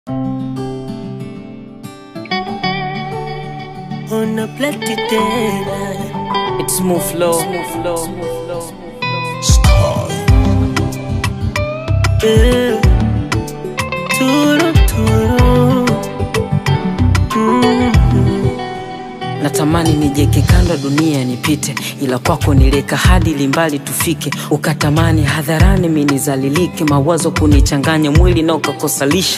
Una plati tena It's smooth flow. Eh, Turu turu Mm. Natamani nijeke kando dunia nipite, ila kwako nileka hadi limbali tufike. Ukatamani hadharani minizalilike, mawazo kunichanganya mwili na ukakosalisha.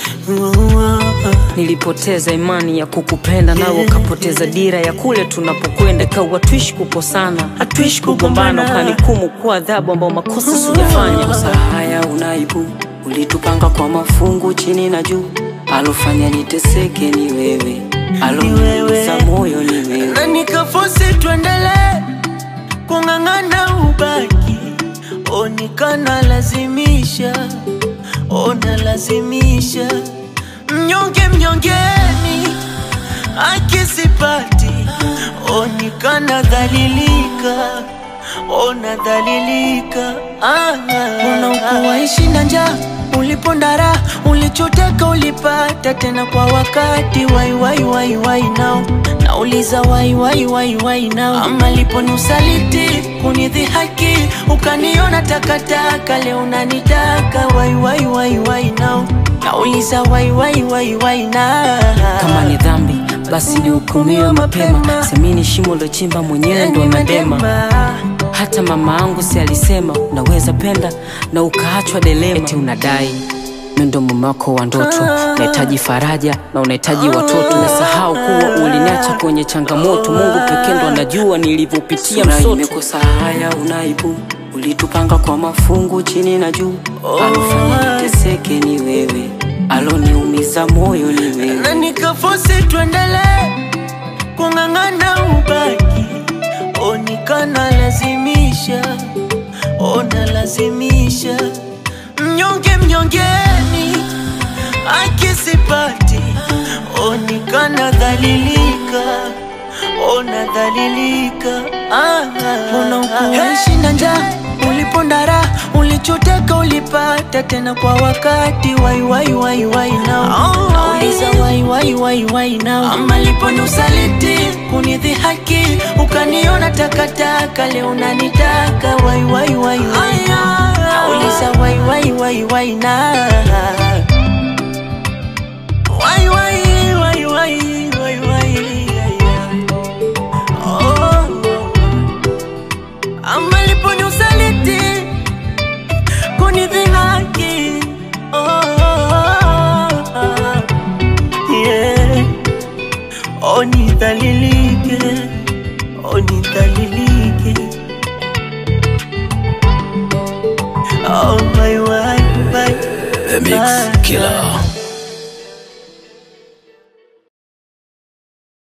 Nilipoteza imani ya kukupenda, nawe ukapoteza dira ya kule tunapokwenda. Kawa tuishi kukosana, hatuishi kugombana, ukanikumu kwa adhabu ambao makosa sijafanya. Kosa haya unaibu, ulitupanga kwa mafungu chini na juu, alofanya niteseke ni wewe, aloniumiza moyo ni wewe. na nikafosi tuendelee kung'ang'ana ubaki onikana lazimisha ona lazimisha mnyonge mnyongeni akisipati onikana dhalilika ona dhalilika ah, unaokuwaishi na njaa ulipondara ulichotaka ulipata tena kwa wakati wai wai wai wai nao nauliza wai wai wai wai nao ama lipo ni usaliti kunidhihaki ukaniona takataka leo unanitaka wai wai wai wai nao nauliza wai wai wai wai na kama ni dhambi basi nihukumiwe mapema semini shimo lochimba mwenyewe ndo nadema hata mama angu si alisema unaweza penda na ukaachwa delema eti unadai mi ndo mume wako wa ndoto unahitaji faraja na unahitaji watoto umesahau kuwa uliniacha kwenye changamoto mungu pekee ndo anajua nilivyopitia msoto imekosa haya unaibu ulitupanga kwa mafungu chini na juu alofanya niteseke ni wewe aloniumiza moyo ni wewe na nikafosi tuendelee kung'ang'ana ubaki onikana lazimisha ona lazimisha mnyonge mnyongeni akisipati onikana dhalilika ona dhalilika ah, unaokuishi na njaa ulipondara ulichotaka ulipata tena kwa wakati wai wai wai wai nao nauliza wai wai wai wai nao ama lipo ni usaliti kunidhihaki ukaniona takataka leo unanitaka wai wai wai wai nauliza wai wai wai wai na wai wai wai wai wai wai oh. ama lipo ni usaliti kunidhihaki oh, yeah. onidhalilike onidhalilike oh, my, my, my, The Mix Killer.